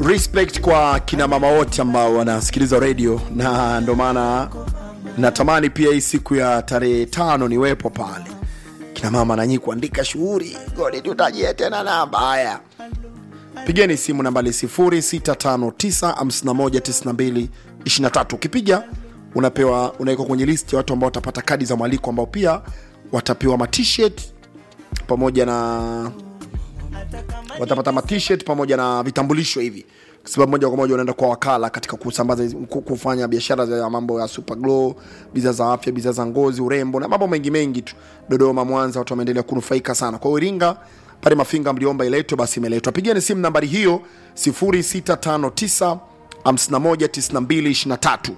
respect kwa kina mama wote ambao wanasikiliza radio na ndo maana natamani pia hii siku ya tarehe tano niwepo pale kina mama nanyi kuandika shughuli godi tutajie tena namba haya pigeni simu nambali 0659519223 ukipiga unapewa unawekwa kwenye list ya watu ambao watapata kadi za mwaliko ambao pia watapewa matshirt pamoja na watapata matshirt pamoja na vitambulisho hivi kwa sababu moja kwa moja unaenda kwa wakala katika kusambaza hizi- ku- kufanya biashara za mambo ya super glow bidhaa za afya bidhaa za ngozi urembo na mambo mengi mengi tu dodoma mwanza watu wameendelea kunufaika sana kwa hiyo iringa pale mafinga mliomba iletwe basi imeletwa pigeni simu nambari hiyo 0659 519223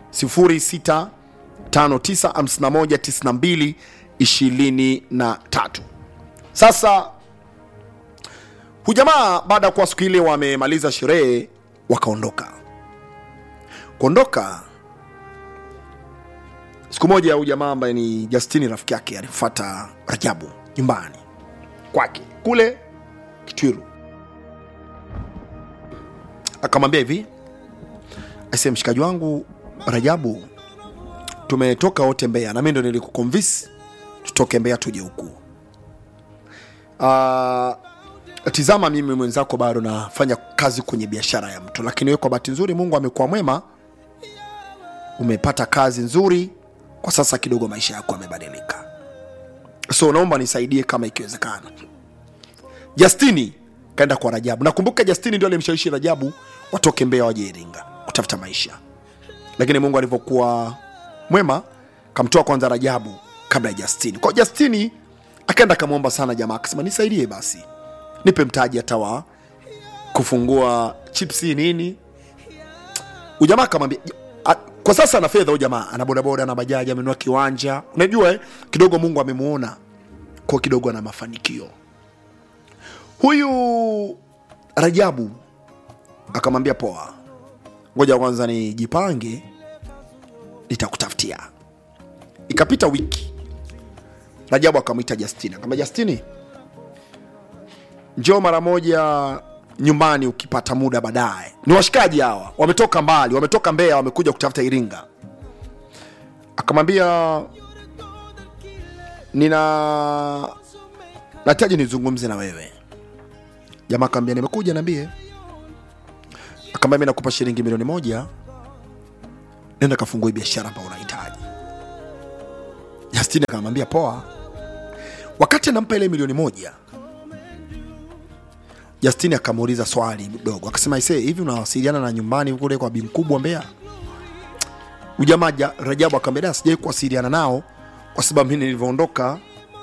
0659 519223 sasa hujamaa baada ya kuwa siku ile wamemaliza sherehe wakaondoka kuondoka siku moja huyu jamaa ambaye ni justini rafiki yake alimfata rajabu nyumbani kwake kule kitwiru akamwambia hivi ase mshikaji wangu rajabu tumetoka wote mbeya na mi ndo nilikukonvisi tutoke mbeya tuje huku uh, tizama mimi mwenzako bado nafanya kazi kwenye biashara ya mtu lakini wewe kwa bahati nzuri mungu amekuwa mwema umepata kazi nzuri kwa sasa kidogo maisha yako yamebadilika so naomba nisaidie kama ikiwezekana justini kaenda kwa rajabu nakumbuka justini ndio alimshawishi rajabu watoke mbea waje iringa kutafuta maisha lakini mungu alivyokuwa mwema kamtoa kwanza rajabu kabla ya justini kwa justini akaenda akamwomba sana jamaa akasema nisaidie basi nipe mtaji hata wa kufungua chipsi nini ujamaa akamwambia "A- kwa sasa ana fedha huyu jamaa ana bodaboda na bajaji amenunua kiwanja unajua eh, kidogo mungu amemuona kwa kidogo ana mafanikio huyu rajabu akamwambia poa ngoja kwanza nijipange nitakutafutia ikapita wiki rajabu akamwita justini akamwambia justini njoo mara moja nyumbani ukipata muda baadaye ni washikaji hawa wametoka mbali wametoka mbeya wamekuja kutafuta iringa akamwambia nina nahitaji nizungumze na wewe jamaa akamwambia nimekuja niambie akamwambia mi nakupa shilingi milioni moja nenda kafungue biashara ambayo unahitaji justini akamwambia poa wakati anampa ile milioni moja Justini akamuuliza swali dogo, akasema ise, hivi unawasiliana na nyumbani kule kwa bi mkubwa Mbeya? Ujamaa ja- Rajabu akamwambia "Da, sijai kuwasiliana nao kwa sababu mimi nilivyoondoka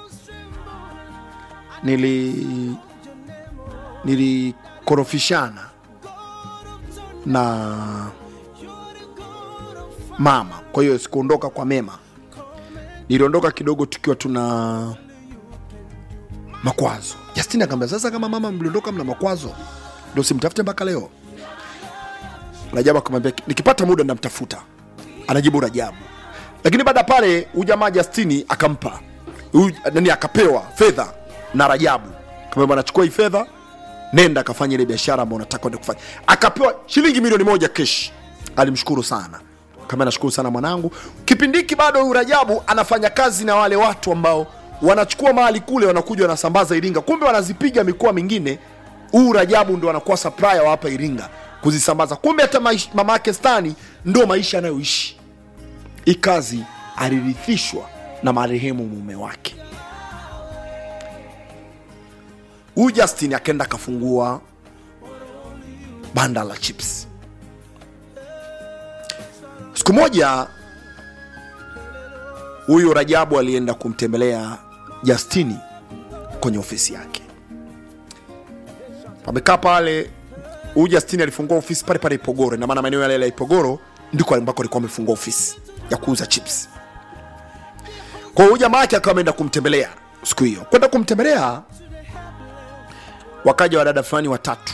nili nilikorofishana na mama, kwa hiyo sikuondoka kwa mema, niliondoka kidogo tukiwa tuna makwazo. Justin akamwambia sasa, kama mama mliondoka mna makwazo, ndio simtafute mpaka leo. Rajabu akamwambia nikipata muda namtafuta, anajibu Rajabu. Lakini baada ya pale huyu jamaa Justini akampa huyu nani, akapewa fedha na Rajabu, kama bwana, chukua hii fedha, nenda akafanya ile biashara ambayo unataka kwenda kufanya. Akapewa shilingi milioni moja kesh. Alimshukuru sana kama nashukuru sana mwanangu. Kipindi hiki bado huyu Rajabu anafanya kazi na wale watu ambao wanachukua mali kule wanakuja wanasambaza Iringa, kumbe wanazipiga mikoa mingine. Huu Rajabu ndo anakuwa supplier wa hapa Iringa kuzisambaza, kumbe hata maish- mama yake Stani ndo maisha anayoishi. Hii kazi alirithishwa na marehemu mume wake. Huyu Justin akaenda akafungua banda la chips. Siku moja huyu Rajabu alienda kumtembelea Justini kwenye ofisi yake. Wamekaa pale, huyu Justini alifungua ofisi pale pale Ipogoro, na maana maeneo yale ya Ipogoro ndiko ambako alikuwa amefungua ofisi ya kuuza chips. Kwa hiyo huyu jamaa yake akawa ameenda kumtembelea siku hiyo. Kwenda kumtembelea, wakaja wadada fulani watatu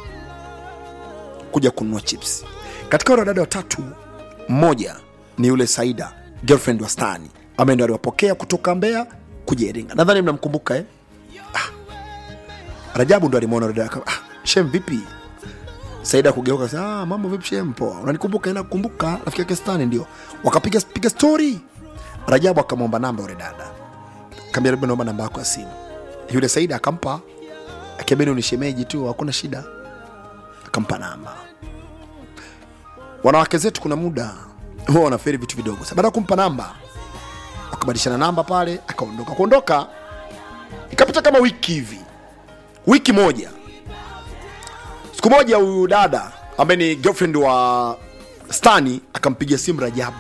kuja kununua chips. Katika wale wadada watatu, mmoja ni yule Saida girlfriend wa Stani ambaye ndo aliwapokea kutoka Mbeya kuja Iringa. Nadhani mnamkumbuka eh? Ah. Rajabu ndo alimwona dada yake. Ah, shem vipi? saida kugeuka akasema, ah, mambo vipi shem poa unanikumbuka ina kukumbuka rafiki yake stani ndio wakapiga piga story rajabu akamwomba namba yule dada kaambia labda naomba namba yako ya simu yule saida akampa akiambia ni shemeji tu hakuna shida akampa namba wanawake zetu kuna muda huwa wanaferi vitu vidogo Sasa baada ya kumpa namba wakabadilishana namba pale akaondoka kuondoka ikapita kama wiki hivi wiki moja siku moja huyu dada ambaye ni girlfriend wa stani akampigia simu rajabu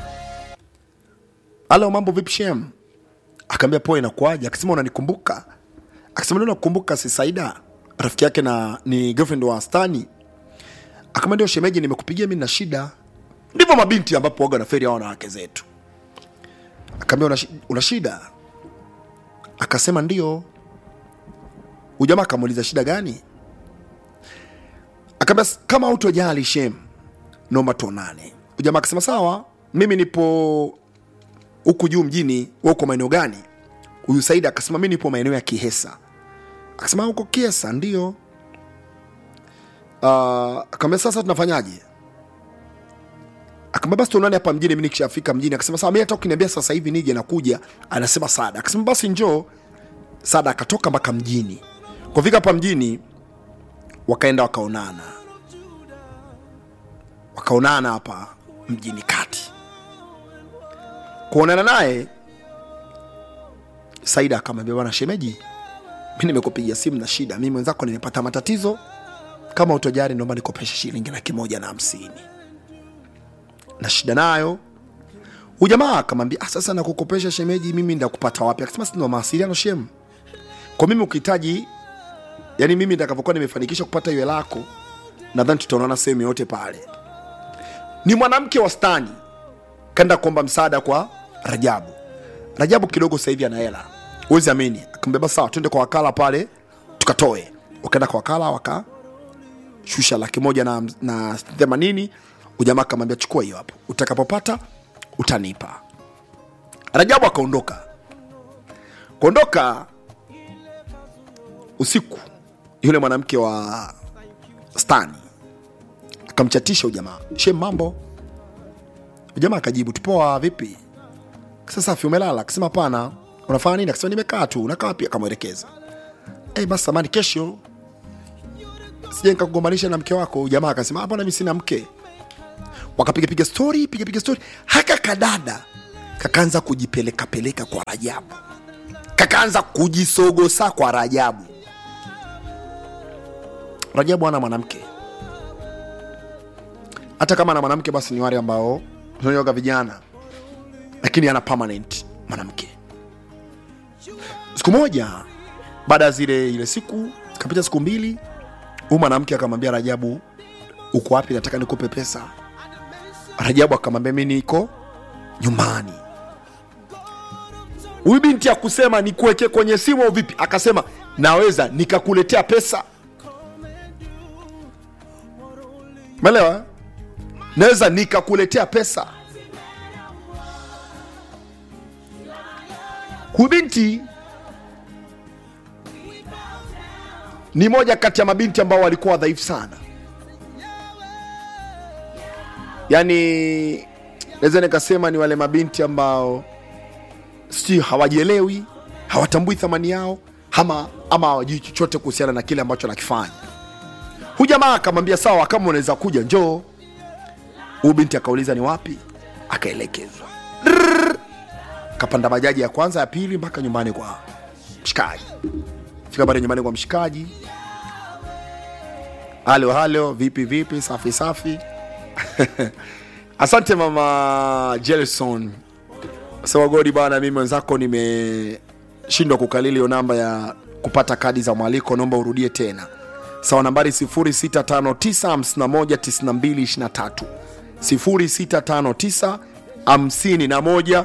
halo mambo vipi shem akaambia poa inakuaje akasema unanikumbuka akasema ndio nakukumbuka si saida rafiki yake na ni girlfriend wa stani akamwambia ndio shemeji nimekupigia mimi na shida ndivyo mabinti ambapo waga na feri hao wanawake zetu akaambia una, shi- una shida akasema ndio huyu jamaa akamuuliza shida gani akaambia "S- kama autojali shem naomba tuonane huyu jamaa akasema sawa mimi nipo huku juu mjini wa uko maeneo gani huyu saidi akasema mi nipo maeneo ya kihesa akasema huko kiesa ndio uh, akaambia sasa tunafanyaje akaambia basi tuonane hapa mjini mi nikishafika mjini akasema sawa mi hata ukiniambia sasa hivi nije nakuja anasema sada akasema basi njoo sada akatoka mpaka mjini kufika hapa mjini wakaenda wakaonana wakaonana hapa mjini kati kuonana naye saida akamwambia bwana shemeji mi nimekupigia simu na shida mi mwenzako nimepata matatizo kama utojari naomba nikopesha shilingi laki moja na hamsini na shida nayo huyu jamaa akamwambia ah, sasa nakukopesha shemeji mimi ndakupata wapi akasema sina mawasiliano shem kwa mimi ukihitaji yani mimi ndakavyokuwa nimefanikisha kupata hiyo hela yako nadhani tutaonana sehemu yote pale ni mwanamke wa stani kaenda kuomba msaada kwa rajabu rajabu kidogo sasa hivi ana hela huwezi amini akambeba sawa twende kwa wakala pale tukatoe wakaenda kwa wakala wakashusha laki moja na, na themanini ujamaa akamwambia chukua hiyo hapo utakapopata utanipa rajabu akaondoka kuondoka usiku yule mwanamke wa stani akamchatisha ujamaa shem mambo ujamaa akajibu tupoa vipi sasa safi umelala akasema hapana unafanya nini akasema nimekaa tu unakaa wapi akamwelekeza hey, basi samani kesho sija nikakugombanisha na mke wako jamaa akasema hapana mi sina mke wakapigapiga stori pigapiga stori haka kadada kakaanza kujipelekapeleka kwa rajabu kakaanza kujisogosa kwa rajabu rajabu ana mwanamke hata kama ana mwanamke basi ni wale ambao tunaoga vijana lakini ana permanent mwanamke siku moja baada ya zile ile siku kapita siku mbili huyu mwanamke akamwambia rajabu uko wapi nataka nikupe pesa rajabu akamwambia mi niko nyumbani huyu binti akusema nikuweke kwenye simu au vipi akasema naweza nikakuletea pesa melewa naweza nikakuletea pesa huyu binti ni moja kati ya mabinti ambao walikuwa dhaifu sana yaani naweza nikasema ni wale mabinti ambao si hawajielewi hawatambui thamani yao ama ama hawajui chochote kuhusiana na kile ambacho anakifanya hu jamaa akamwambia sawa kama unaweza kuja njoo huyu binti akauliza ni wapi akaelekezwa Drrrr. kapanda bajaji ya kwanza ya pili mpaka nyumbani kwa mshikaji fika pale nyumbani kwa mshikaji halo halo vipi vipi safi safi asante mama jelson sewagodi bana mimi mwenzako nimeshindwa kukalili hiyo namba ya kupata kadi za mwaliko naomba urudie tena sawa nambari 0659519223 0659 51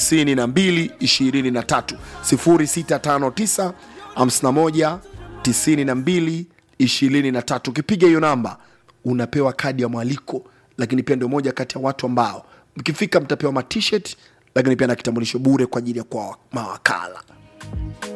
9223 0659 51 9223 ukipiga hiyo namba unapewa kadi ya mwaliko lakini pia ndio moja kati ya watu ambao mkifika mtapewa matshirt lakini pia na kitambulisho bure kwa ajili ya kwa mawakala